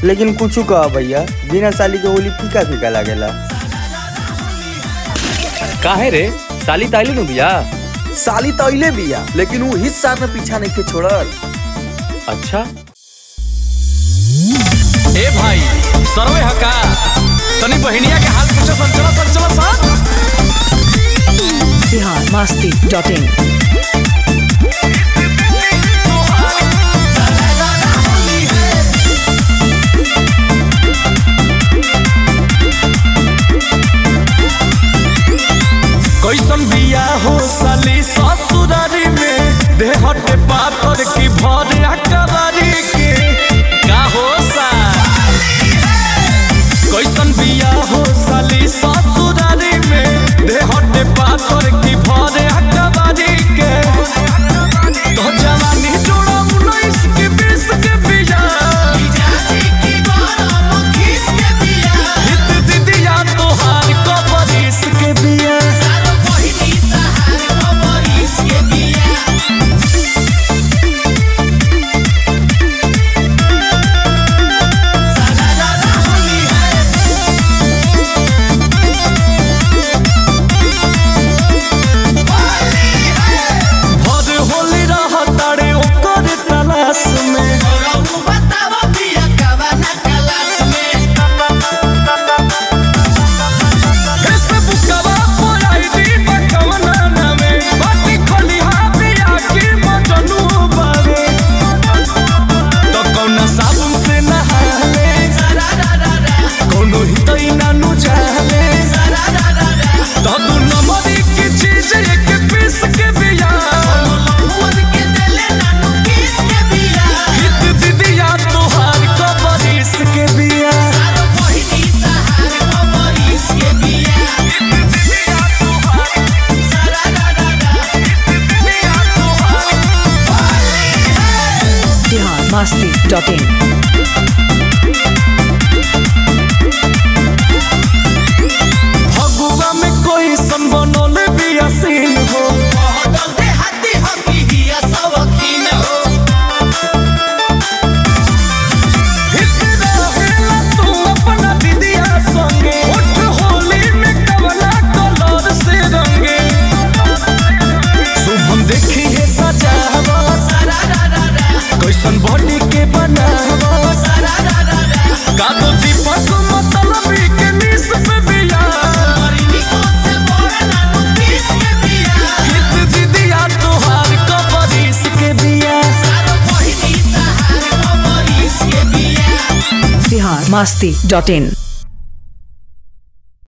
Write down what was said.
लेकिन कुछ कह भैया बिना साली के होली फीका फीका लागेला काहे रे साली ताइली नु बिया साली तो अइले बिया लेकिन वो हित साथ में पीछा नहीं के छोड़ल अच्छा ए भाई सरवे हका तनी बहिनिया के हाल पूछो सन चलो सन चलो सन बिहार मस्ती डॉट इन कैसन बिया हो साली ससुरारी में देहटे पातर की भर अकबारी के का हो सा कैसन बिया हो साली ससुरारी में देहटे पातर की भर अकबारी के तो जवानी जोड़ा उन्नीस के बीस के बिया हित दीदिया तोहार कबरीस के बिया भर होली रह तारे ओकर तलाश में फेसबुकवा पर आईडी बकवना नामे बाटी खलिहा बिया की मजनू बावे तो कौना साबुन से नहाले कौनो हितई नानु जाले तो तू नमरी की चीज एक पीस के बिया हित दीदिया तोहार कबरीस के बिया बिहार मस्ती डॉट इन फगुआ में कोई संबनोल बिया सीन हो हित रहेला तू अपना दीदिया संगे उठ होली में कवला कलर से रंगे शुभम देखी है सजावा कैसन बॉडी के बनावा का तो दीपक मतलबी के निस पे बिया हित दीदिया तोहार कबरीस के बिया बिहार मस्ती डॉट इन